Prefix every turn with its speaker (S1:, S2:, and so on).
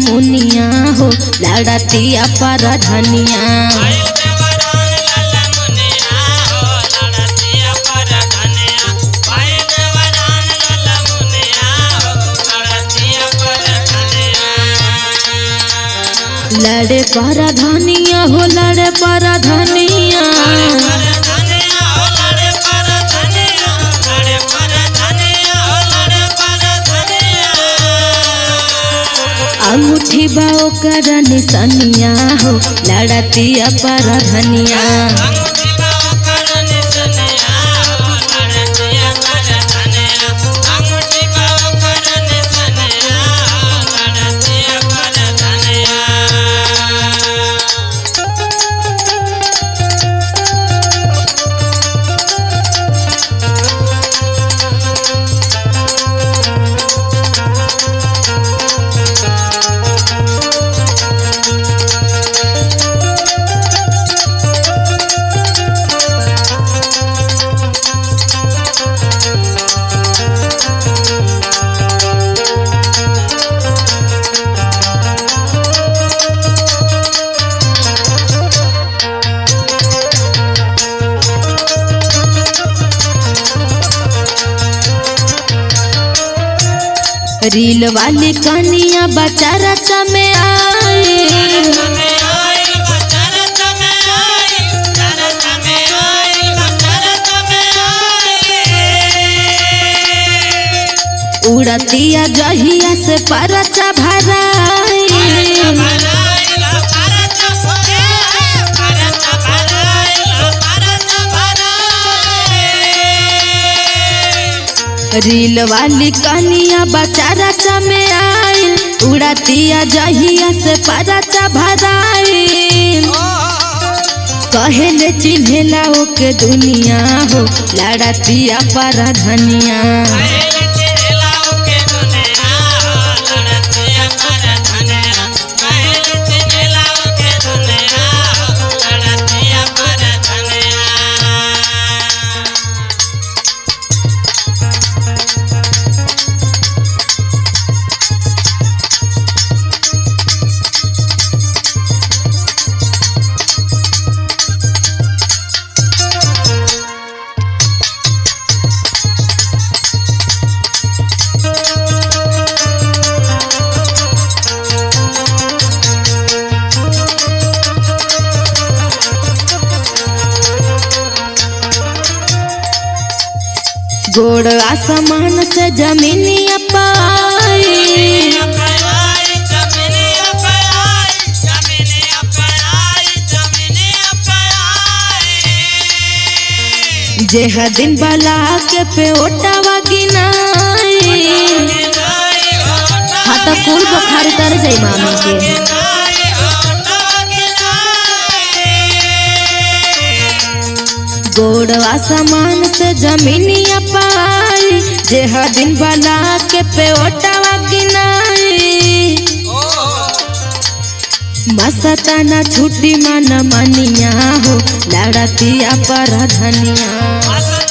S1: मुनिया हो लड़तिया पर धनिया
S2: आइल देवरान लाला मुनिया हो लड़तिया पर धनिया आइल देवरान लाला मुनिया हो लड़तिया पर धनिया
S1: लड़े पर धनिया हो लड़े पर धनिया
S2: पर धनिया हो लड़े पर धनिया लड़े पर धनिया हो लड़े पर धनिया
S1: अंगूठी बाओ कर निसनिया हो लड़तिया पर धनिया
S2: अंगूठी बाबा कर निसनिया हो लड़तिया पर धनिया अंगूठी बाबा कर निसनिया हो लड़तिया पर धनिया
S1: रील वाली कनिया बचा रचा में आए
S2: में आई बचरत में आई चरत में आई बचरत में आई
S1: उड़तिया जहिया से परचा भराई रील वाली कनिया बचा रचा में आए उड़तिया जहिया से परचा भराई कहेले चिन्हेला ओके दुनिया हो लड़तिया पर धनिया गोड़ आसमान से जमीनिया पाई जेह दिन बला के पे ओटावा गिनाई हाँ तो कुल बुखार तर जाई मामी के गोड़वा सामान से जमीनिया पाई जेह दिन बला के पे ओटावा गिनाई मस्ताना छुट्टी मन मनिया हो लड़तिया पर धनिया
S2: मस्त